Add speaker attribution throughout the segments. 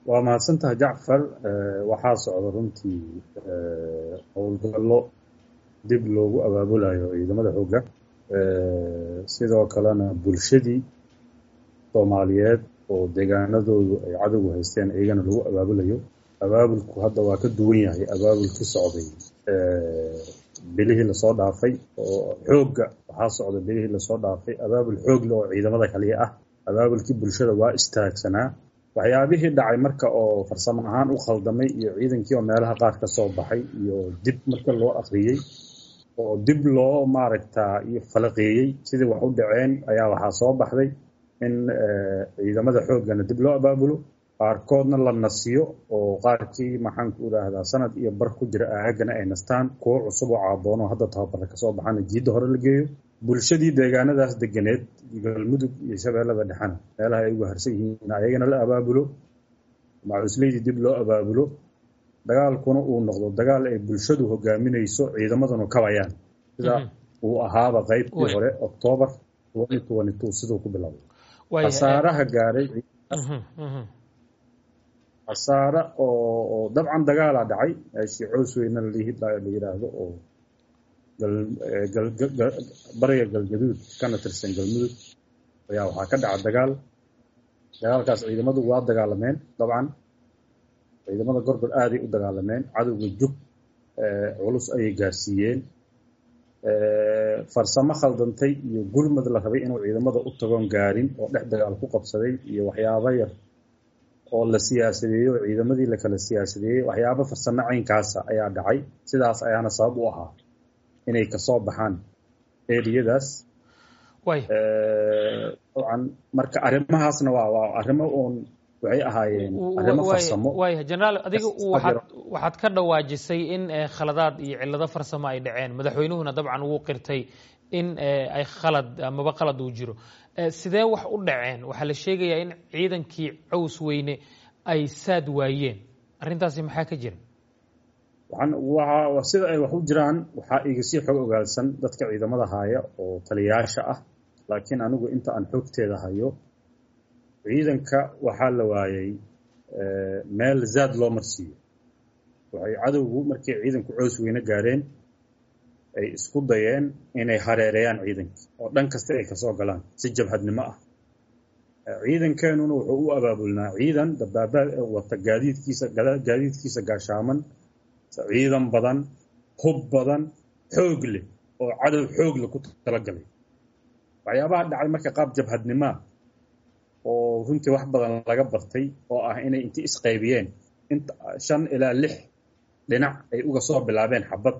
Speaker 1: waa mahadsantaha jacfar waxaa socda runtii howlgallo dib loogu abaabulayo ciidamada xoogga sidoo kalena bulshadii soomaaliyeed oo deegaanadoodu ay cadowgu haysteen iyagana lagu abaabulayo abaabulku hadda waa ka duwan yahay abaabulkii socday bilihii lasoo dhaafay oo xoogga waxaa socda bilihii lasoo dhaafay abaabul xoogle oo ciidamada kaliya ah abaabulkii bulshada waa istaagsanaa waxyaabihii dhacay marka oo farsamo ahaan u khaldamay iyo ciidankii oo meelaha qaar ka soo baxay iyo dib marka loo akhriyey oo dib loo maaragtaa iyo falaqeeyey sidii wax u dhaceen ayaa waxaa soo baxday in ciidamada xooggana dib loo abaabulo qaarkoodna la nasiyo oo qaarkii maxaanku idhaahdaa sanad iyo bar ku jira aagana ay nastaan kuwo cusub oo caaboono hadda tababarra kasoo baxana jiidda hore la geeyo bulshadii deegaanadaas deganeed galmudug iyo shabeellada dhexena meelaha ay uga harsan yihiin ayagana la abaabulo macuslaydii dib loo abaabulo dagaalkuna uu noqdo dagaal ay bulshadu hogaaminayso ciidamaduna kabayaan sida uu ahaaba qaybtii hore octoobar siduu ku bilowday khasaaraha gaaray khasaare oo dabcan dagaalaa dhacay meeshii cows weyna la yidhaahdo oo bariga galgaduud kana tirsan galmudug ayaa waxaa ka dhaca dagaal dagaalkaas ciidamadu waa dagaalameen dabcan ciidamada gorgor aaday u dagaalameen cadowga jug culus ayay gaarsiiyeen farsamo khaldantay iyo gurmad la rabay inuu ciidamada u tagoon gaarin oo dhex dagaal ku qabsaday iyo waxyaabo yar oo la siyaasadeeyey oo ciidamadii la kala siyaasadeeyey waxyaabo farsamo caynkaasa ayaa dhacay sidaas ayaana sabab u ahaa inay kasoo baxaan eriyadaas dabcan marka arrimahaasna waa waa arrimo uun waxay ahaayeen arrimo farsamo
Speaker 2: waaya jenaraal adiga waxaad waxaad ka dhawaajisay in khaladaad iyo cillado farsamo ay dhaceen madaxweynuhuna dabcan wuu qirtay in ay khalad amaba qalad uu jiro sidee wax u dhaceen waxaa la sheegayaa in ciidankii caws weyne ay saad waayeen arrintaasi maxaa ka jira
Speaker 1: sida ay wax u jiraan waxaa iga sii xog ogaalsan dadka ciidamada haya oo taliyayaasha ah laakiin anigu inta aan xogteeda hayo ciidanka waxaa la waayey meel zaad loo marsiiyo waxay cadowgu markay ciidanku cows weyne gaareen ay isku dayeen inay hareereeyaan ciidankii oo dhan kasta ay kasoo galaan si jabhadnimo ah ciidankeenuna wuxuu u abaabulnaa ciidan dabaabaad wata gaadiidkiisa gaadiidkiisa gaashaaman ciidan badan hub badan xoog leh oo cadow xoog leh ku talagalay waxyaabaha dhacay marka qaab jabhadnimaa oo runtii wax badan laga bartay oo ah inay intii isqaybiyeen inta shan ilaa lix dhinac ay uga soo bilaabeen xabad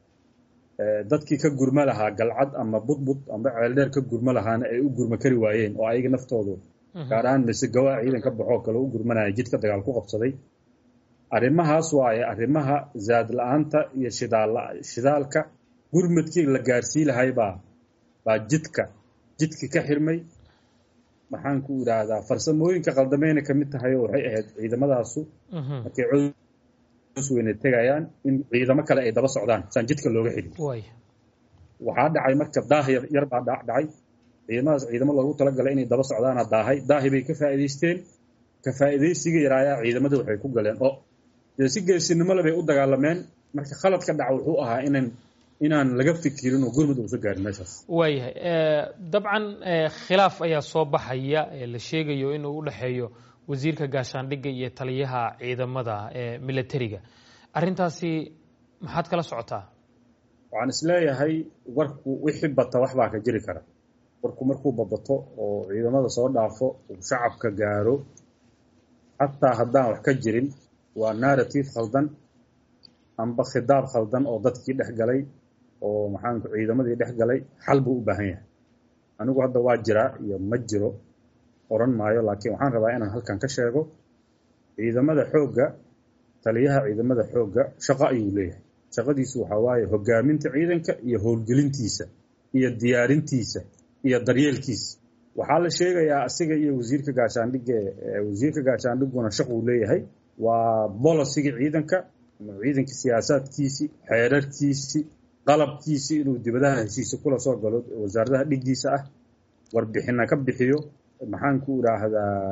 Speaker 1: dadkii ka gurma lahaa galcad ama budbud amba ceeldheer ka gurma lahaana ay u gurma kari waayeen oo ayaga naftoodu gaar ahaan mise gawaa ciidan ka baxoo kale u gurmanaya jidka dagaal ku qabsaday arrimahaas waaye arrimaha zaad la-aanta iyo shidaal shidaalka gurmadkii la gaarsii lahay baa baa jidka jidki ka xirmay maxaan ku idhaahdaa farsamooyinka qaldameyna kamid tahayo waxay ahayd ciidamadaasu markay cows weyne tegayaan in ciidamo kale ay daba socdaan saan jidka looga xidhin waxaa dhacay marka daah yar baa dhacay ciidamadaas ciidamo loogu talagalay inay daba socdaana daahay daahi bay ka faa'iidaysteen ka faa'iidaysiga yaraayaa ciidamada waxay ku galeen oo dee si geesinimo le bay u dagaalameen marka khalad ka dhaca wuxuu ahaa inan inaan laga fikirin oo gurmud uusa gaarin meeshaas
Speaker 2: waayahay dabcan khilaaf ayaa soo baxaya la sheegayo inuu u dhexeeyo wasiirka gaashaandhigga iyo taliyaha ciidamada militariga arrintaasi maxaad kala socotaa
Speaker 1: waxaan isleeyahay warku wixii bata wax baa ka jiri kara warku markuu babato oo ciidamada soo dhaafo uu shacabka gaaro xataa haddaan wax ka jirin waa narrative khaldan amba khidaab khaldan oo dadkii dhex galay oo maxaanku ciidamadii dhex galay xal buu u baahan yahay anigu hadda waa jiraa iyo ma jiro oran maayo laakiin waxaan rabaa inaan halkan ka sheego ciidamada xoogga taliyaha ciidamada xoogga shaqo ayuu leeyahay shaqadiisu waxaa waaye hogaaminta ciidanka iyo howlgelintiisa iyo diyaarintiisa iyo daryeelkiisa waxaa la sheegayaa asiga iyo wasiirka gaashaandhigga wasiirka gaashaandhigguna shaquu leeyahay waa bolosiga ciidanka ciidanka siyaasaadkiisii xeerarkiisii qalabkiisii inuu dibadaha heshiisa kula soo galo wasaaradaha dhiggiisa ah warbixina ka bixiyo maxaan ku idhaahdaa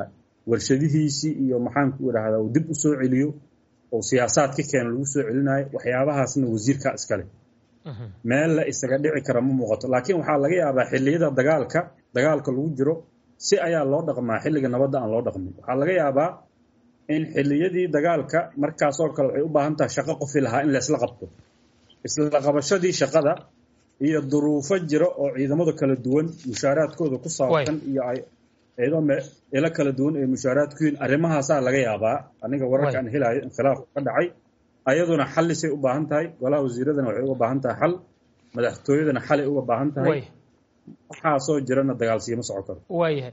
Speaker 1: warshadihiisii iyo maxaanku idhaahdaa uu dib u soo celiyo oo siyaasaad ka keena lagu soo celinayo waxyaabahaasna wasiirkaa iskale meel la isaga dhici kara ma muuqato laakiin waxaa laga yaabaa xilliyada dagaalka dagaalka lagu jiro si ayaa loo dhaqmaa xilliga nabadda aan loo dhaqmin waxaa laga yaabaa in xilliyadii dagaalka markaasoo kale waxay u baahan tahay shaqo qofi lahaa in laysla qabto isla qabashadii shaqada iyo duruufo jira oo ciidamada kala duwan mushaaraadkooda ku saabsan iyo iyadoo ilo kala duwan ay mushaaraadku yihiin arrimahaasaa laga yaabaa aniga wararka aan helayo inkhilaaf ka dhacay ayaduna xallisay u baahan tahay golaha wasiiradana waxay uga baahan tahay xal madaxtooyadana xalay uga baahan tahay waxaasoo jirana dagaalsiima soco karo
Speaker 2: waayahay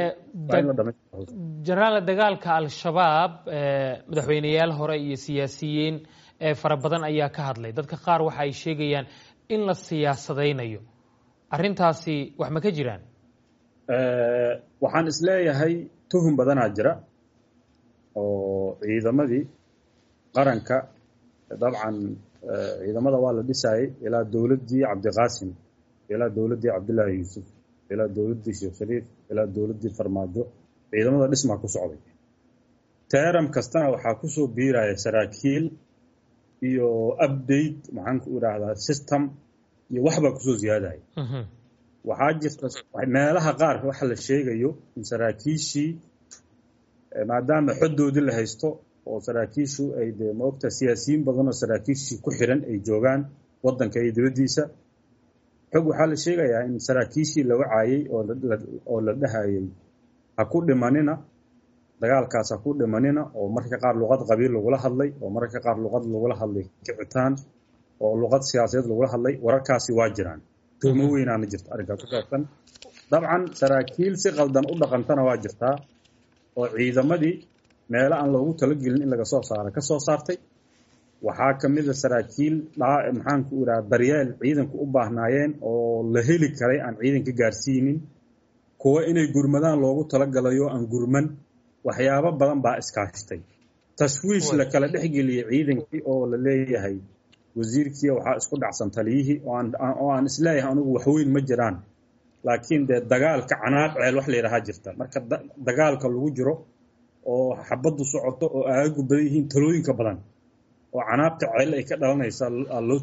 Speaker 2: jenaraal dagaalka al-shabaab madaxweyneyaal hore iyo siyaasiyiin fara badan ayaa ka hadlay dadka qaar waxa ay sheegayaan in la siyaasadaynayo arrintaasi wax ma ka jiraan
Speaker 1: waxaan isleeyahay tuhum badanaa jira oo ciidamadii qaranka dabcan ciidamada waa la dhisayay ilaa dowladdii cabdiqaasim ilaa dowladdii cabdullaahi yuusuf ilaa dowladdii sheekh shariif ilaa dowladdii farmaajo ciidamada dhismaa ku socday teeram kastana waxaa kusoo biiraya saraakiil iyo update maxaan ku idhaahdaa system iyo waxbaa kusoo ziyaadaya waxaa jirta meelaha qaar waxa la sheegayo in saraakiishii maadaama xoddoodii la haysto oo saraakiishu ay dee maogta siyaasiyiin badan oo saraakiishii ku xiran ay joogaan waddanka iyo dibaddiisa xog waxaa la sheegayaa in saraakiishii la wacaayey oo la dhahayay ha ku dhimanina dagaalkaas ha ku dhimanina oo mararka qaar luqad qabiil lagula hadlay oo mararka qaar luqad lagula hadlay kicitaan oo luqad siyaasadeed lagula hadlay wararkaasi waa jiraan tuhmo weynaana jirta arrinkaas ku saabsan dabcan saraakiil si qaldan u dhaqantana waa jirtaa oo ciidamadii meelo aan loogu talagelin in laga soo saaro ka soo saartay waxaa ka mid a saraakiil maxaanku idhaha daryeel ciidanku u baahnaayeen oo la heli karay aan ciidanka gaarsiinin kuwa inay gurmadaan loogu talagalayo aan gurman waxyaabo badan baa iskaashtay tashwiish la kala dhexgeliyey ciidankii oo la leeyahay wasiirkii waxaa isku dhacsan taliyihii oo aan isleeyahay anugu waxweyn ma jiraan laakiin dee dagaalka canaaq ceel wax la yidhahaa jirta marka dagaalka lagu jiro oo xabaddu socoto oo aagagu badan yihiin talooyinka badan oo canaaqta ceel ay ka dhalanaysaa loo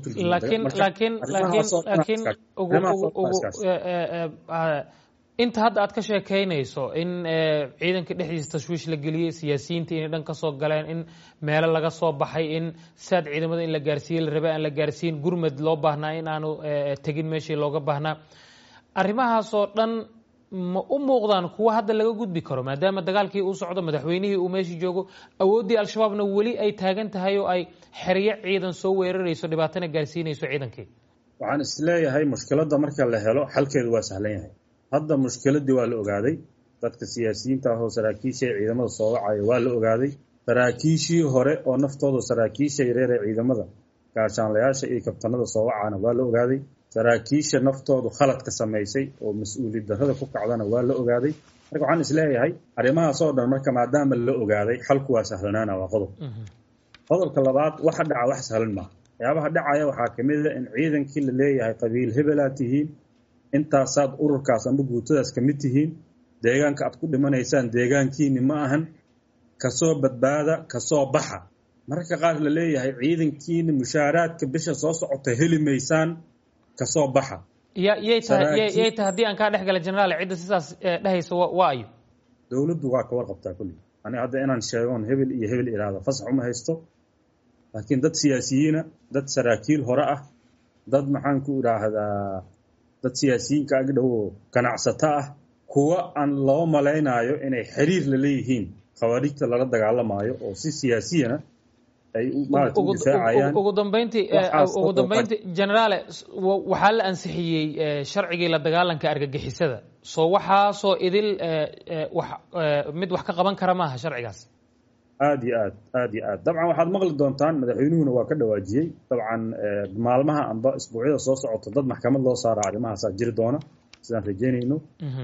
Speaker 2: turjumalaakiin inta hadda aad ka sheekaynayso in ciidanka dhexdiisa tashwiish la geliyey siyaasiyiinta inay dhan ka soo galeen in meelo laga soo baxay in saad ciidamada in la gaarsiiye la rabay aan la gaarsiin gurmed loo baahnaa in aanu tegin meeshii looga baahnaa arrimahaasoo dhan ma u muuqdaan kuwa hadda laga gudbi karo maadaama dagaalkii uu socdo madaxweynihii uu meeshii joogo awooddii al-shabaabna weli ay taagan tahay oo ay xeryo ciidan soo weerarayso dhibaatana gaarsiinayso ciidankii
Speaker 1: waxaan isleeyahay mushkiladda marka la helo xalkeedu waa sahlan yahay hadda mushkiladdii waa la ogaaday dadka siyaasiyiinta ah oo saraakiisha ee ciidamada soo wacaya waa la ogaaday saraakiishii hore oo naftooda saraakiisha yareer ee ciidamada gaashaanlayaasha iyo kabtanada soo wacaana waa la ogaaday saraakiisha naftoodu khaladka samaysay oo mas-uuliyad darrada ku kacdana waa la ogaaday marka waxaan isleeyahay arrimahaasoo dhan marka maadaama la ogaaday xalku waa sahlanaana waa qodob qodobka labaad waxa dhaca wax sahlan maaha waxyaabaha dhacaya waxaa ka mid a in ciidankii la leeyahay qabiil hebelaad tihiin intaasaad ururkaas ama guutadaas ka mid tihiin deegaanka aad ku dhimanaysaan deegaankiini ma ahan kasoo badbaada kasoo baxa mararka qaar la leeyahay ciidankiina mushaaraadka bisha soo socota heli maysaan kasoo baxa
Speaker 2: yay tahay yay tahay haddii aan kaa dhex gala generaal cidda sidaas dhehaysa waa ayo
Speaker 1: dowladdu waa ka warqabtaa kulli ani hadda inaan sheegoon hebel iyo hebel iraahdo fasax uma haysto laakiin dad siyaasiyiina dad saraakiil hore ah dad maxaan ku idhaahdaa dad siyaasiyiinka agdhowo ganacsato ah kuwa aan loo malaynaayo inay xiriir la leeyihiin khawaarijta lala dagaalamaayo oo si siyaasiyana ay maarata u difaacayaan
Speaker 2: ugu dambeyntii ugu dambeyntii generaale waxaa la ansixiyey sharcigii la dagaalanka argagixisada soo waxaasoo idil wax mid wax ka qaban kara maaha sharcigaas
Speaker 1: aad iyo aad aad iyo aad dabcan waxaad maqli doontaan madaxweynuhuna waa ka dhawaajiyey dabcan maalmaha amba isbuucyada soo socota dad maxkamad loo saara arrimahaasaa jiri doona sidaan rajeynayno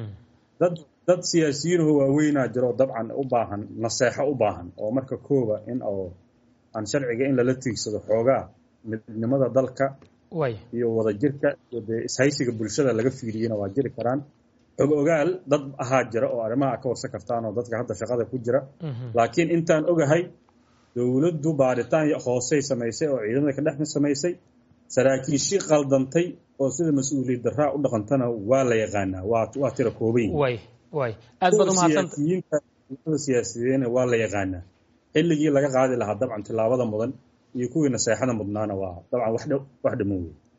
Speaker 1: dad dad siyaasiyiinahoo waaweynaa jiro dabcan u baahan naseexo u baahan oo marka kooba in oo aan sharciga in lala tiigsado xoogaa midnimada dalka iyo wadajirka iyo dee ishaysiga bulshada laga fiiriyena waa jiri karaan xog ogaal dad ahaa jira oo arrimaha ka warsan kartaan oo dadka hadda shaqada ku jira laakiin intaan ogahay dowladdu baaritaan hoosey samaysay oo ciidamada ka dhex samaysay saraakiishii qaldantay oo sida mas-uuliyad daraa u dhaqantana waa la yaqaanaa waa tira kooban
Speaker 2: way way aad baad umahadsanta
Speaker 1: siyaasiyiina waa la yaqaanaa xilligii laga qaadi lahaa dabcan tilaabada mudan iyo kuwii naseexada mudnaana waa dabcan wax dhammo wey